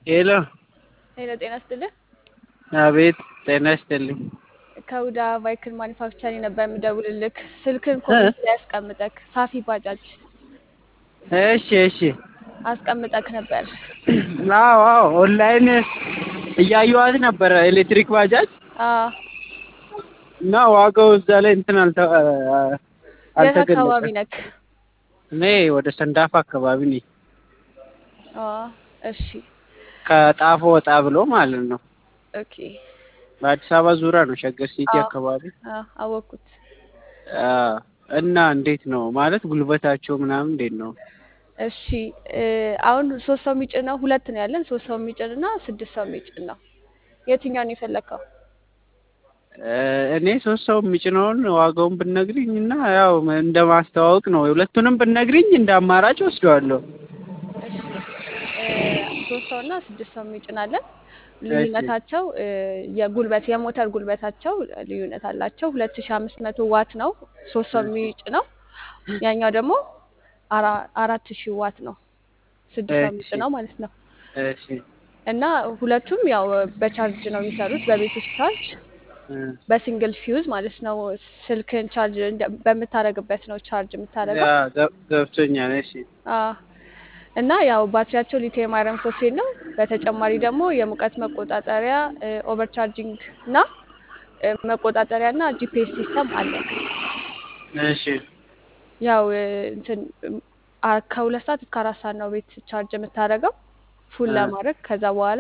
ሄሎ ሄሎ ጤና ይስጥልኝ። አቤት ጤና ይስጥልኝ። ከሁዳ ቫይክል ማኒፋክቸሪንግ ነበር የምደውልልክ። ስልክን ኮሜንት ላይ አስቀምጠክ ሳፊ ባጃጅ እሺ እሺ። አስቀምጠክ ነበር። አዎ አዎ ኦንላይን እያየኋት ነበረ ኤሌክትሪክ ባጃጅ አዎ እና ዋጋው እዛ ላይ እንትን አልተ የት አካባቢ አልተገለጸም። ነክ? እኔ ወደ ሰንዳፋ አካባቢ ነኝ። አዎ እሺ ከጣፎ ወጣ ብሎ ማለት ነው። ኦኬ በአዲስ አበባ ዙሪያ ነው ሸገር ሲቲ አዎ። አካባቢ። አዎ አወኩት። አዎ። እና እንዴት ነው ማለት ጉልበታቸው ምናምን እንዴት ነው? እሺ እ አሁን ሶስት ሰው የሚጭን ነው ሁለት ነው ያለን ሶስት ሰው የሚጭን እና ስድስት ሰው የሚጭን ነው። የትኛውን የፈለግከው? እ እኔ ሶስት ሰው የሚጭነውን ዋጋውን ብነግሪኝ እና ያው እንደ ማስተዋወቅ ነው። ሁለቱንም ብነግሪኝ እንደ አማራጭ ወስደዋለሁ። እሺ እ ሶስት ሰው እና ስድስት ሰው የሚጭናለን። ልዩነታቸው እ የጉልበት የሞተር ጉልበታቸው ልዩነት አላቸው። ሁለት ሺ አምስት መቶ ዋት ነው ሶስት ሰው የሚጭነው። ያኛው ደግሞ አራ- አራት ሺህ ዋት ነው ስድስት ሰው እሺ። የሚጭነው ማለት ነው። እሺ እና ሁለቱም ያው በቻርጅ ነው የሚሰሩት በቤት ውስጥ ቻርጅ እ በሲንግል ፊውዝ ማለት ነው። ስልክን ቻርጅ እንደ- በምታረግበት ነው ቻርጅ የምታረገው። ያ ገብ- ገብቶኛል። እሺ አዎ እና ያው ባትሪያቸው ሊቲየም አይረን ፎስፌት ነው። በተጨማሪ ደግሞ የሙቀት መቆጣጠሪያ ኦቨር ቻርጂንግ እና እ መቆጣጠሪያ እና ጂፒኤስ ሲስተም አለ። እሺ ያው እ እንትን አ- ከሁለት ሰዓት እስከ አራት ሰዓት ነው ቤት ቻርጅ የምታደርገው ፉል አ- ለማድረግ ከዛ በኋላ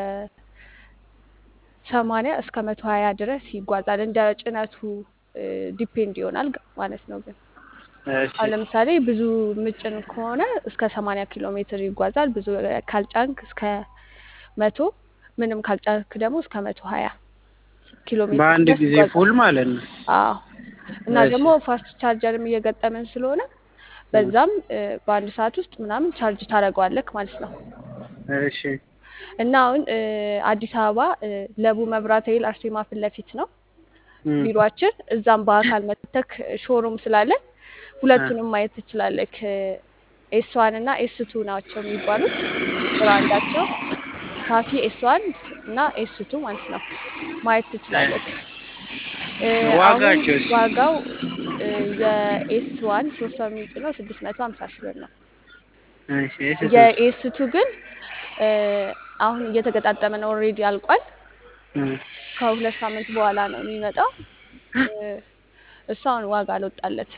ከሰማንያ እስከ መቶ ሀያ ድረስ ይጓዛል። እንደ ጭነቱ ዲፔንድ ይሆናል ግ- ማለት ነው ግን እሺ አሁን ለምሳሌ ብዙ ምጭን ከሆነ እስከ ሰማንያ ኪሎ ሜትር ይጓዛል። ብዙ ካልጫንክ እስከ መቶ ምንም ካልጫንክ ደግሞ እስከ መቶ ሀያ ኪሎ ሜትር በአንድ ድረስ ጊዜ ይጓዛል። ፉል ማለት ነው። አዎ እና እሺ ደግሞ ፋስት ቻርጀርም እየገጠመን ስለሆነ እ በዛም እ በአንድ ሰዓት ውስጥ ምናምን ቻርጅ ታደርገዋለክ ማለት ነው። እሺ እና አሁን እ አዲስ አበባ እ ለቡ መብራት ኃይል አርሴማ ፊት ለፊት ነው እ ቢሮአችን። እዛም በአካል መተክ ሾሩም ስላለን እ ሁለቱንም ማየት ትችላለክ። ኤስ ዋን እና ኤስ ቱ ናቸው የሚባሉት ብራንዳቸው ሳፊ ኤስ ዋን እና ኤስ ቱ ማለት ነው ማየት ትችላለክ። እ አሁን ዋጋቸውስ? ዋጋው እ የኤስ ዋን ሶስት ሰው የሚጭነው ስድስት መቶ ሀምሳ ሺህ ብር ነው። እሺ ኤስቱስ? የኤስ ቱ ግን እ አሁን እየተገጣጠመ ነው፣ ኦልሬዲ አልቋል። እ ከሁለት ሳምንት በኋላ ነው የሚመጣው። እ እሱ አሁን ዋጋ አልወጣለት።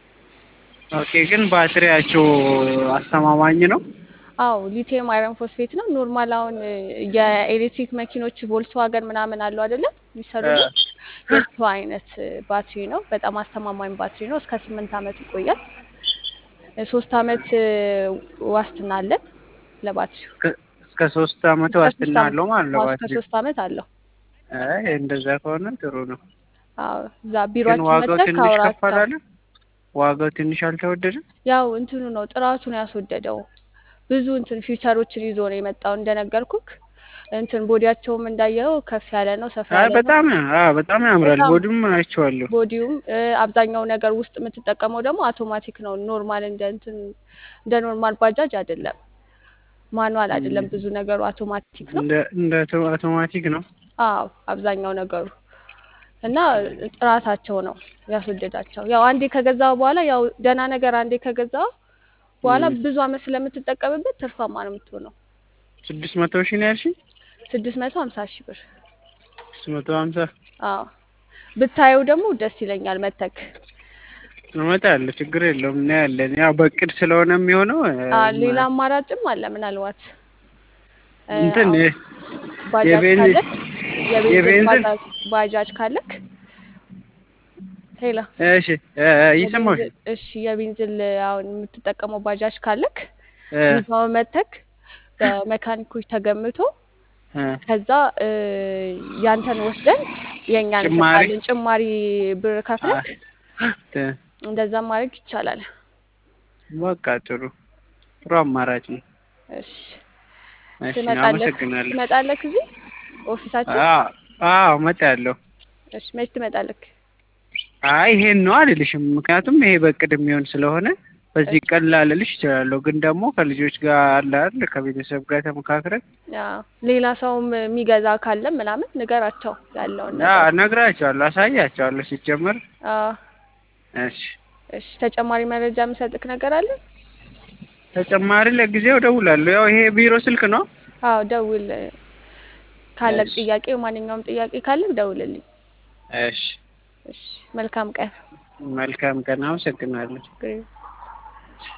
ኦኬ ግን ባትሪያቸው አስተማማኝ ነው? አዎ ሊቲየም አይረን ፎስፌት ነው። ኖርማል አሁን እ የኤሌክትሪክ መኪኖች ቮልክስዋገን ምናምን አሉ አይደለም እ የሚሰሩልን የሱ አይነት እ ባትሪ ነው። በጣም አስተማማኝ ባትሪ ነው። እስከ ስምንት ዓመት ይቆያል። እ ሶስት ዓመት እ ዋስትና አለን ለባትሪው። እስከ እስከ ሶስት አመት እስከ ሶስት ዋስትና ዓመት አለው ማለት ነው አዎ፣ እስከ ባትሪው? ሶስት ዓመት አለው። አይ እንደዛ ከሆነ ጥሩ ነው። አዎ እዛ ግን ቢሮአችን ዋጋው መጥተህ ትንሽ ከፍ ካወራቸው አላለ? ዋጋው ትንሽ አልተወደደም? ያው እንትኑ ነው ጥራቱ ነው ያስወደደው። ብዙ እንትን ፊውቸሮችን ይዞ ነው የመጣው እንደነገርኩክ። እንትን ቦዲያቸውም እንዳየው ከፍ ያለ ነው፣ ሰፋ አይ ያለ ነው። በጣም አዎ በጣም ያምራል። በጣም ቦዲም አይቼዋለሁ። ቦዲውም እ አብዛኛው ነገር ውስጥ የምትጠቀመው ደግሞ አውቶማቲክ ነው። ኖርማል እንደ እንትን እንደ ኖርማል ባጃጅ አይደለም፣ ማኑዋል አይደለም። እም፣ ብዙ ነገሩ አውቶማቲክ ነው። እንደ እንደ አውቶ- አውቶማቲክ ነው። አዎ አብዛኛው ነገሩ እና ጥራታቸው ነው ያስወደዳቸው። ያው አንዴ ከገዛው በኋላ ያው ደህና ነገር አንዴ ከገዛው በኋላ እም፣ ብዙ አመት ስለምትጠቀምበት ትርፋማ ነው የምትሆነው። ስድስት መቶ ሺህ ነው ያልሽኝ? ስድስት መቶ ሀምሳ ሺህ ብር። ስድስት መቶ ሀምሳ አዎ ብታየው ደግሞ ደስ ይለኛል መተክ። እመጣለሁ፣ ችግር የለውም እናያለን። ያው በእቅድ ስለሆነ የሚሆነው እ፣ አ ሌላ ማ- አማራጭም አለ ምናልባት እ እንትን አሁን የ- ባጃጅ የቤንዚን ካለክ የቤንዚን የቤንዚን ባጃጅ ባጃጅ ካለክ ሄላ እሺ እ፣ እየሰማሁሽ የቤንዚን እሺ የቤንዚን አሁን የምትጠቀመው ባጃጅ ካለክ እ፣ ይዘው መተክ በመካኒኮች ተገምቶ እ፣ ከዛ እ ያንተን ወስደን የእኛን ጭማሪ እንሰጣለን ጭማሪ ብር አ፣ ከፍለክ እ፣ እንደዛ ማድረግ ይቻላል። በቃ ጥሩ ጥሩ አማራጭ ነው። እሺ እሺ ትመጣለክ አመሰግናለሁ። ትመጣለክ እዚህ ኦፊሳችን? አዎ አዎ እመጣለሁ። እሺ መች ትመጣለክ? አይ ይሄን ነው አልልሽም፣ ምክንያቱም ይሄ በእቅድ የሚሆን ስለሆነ በዚህ ቀን ላልልሽ እችላለሁ፣ ግን ደግሞ ከልጆች ጋር አለ አይደል ከቤተሰብ ጋር ተመካክረን አዎ፣ ሌላ ሰውም የሚገዛ ካለም ምናምን ንገራቸው ያለውን ያ ነገር። እነግራቸዋለሁ፣ አሳያቸዋለሁ ሲጀመር። አዎ፣ እሺ እሺ። ተጨማሪ መረጃ የምሰጥክ ነገር አለ? ተጨማሪ ለጊዜው እደውላለሁ። ያው ይሄ ቢሮ ስልክ ነው። አዎ፣ ደውል። ካለቅ እሺ ጥያቄ ማንኛውም ጥያቄ ካለቅ ደውልልኝ። እሺ፣ እሺ፣ መልካም ቀን። መልካም ቀን። አመሰግናለሁ። ግሬ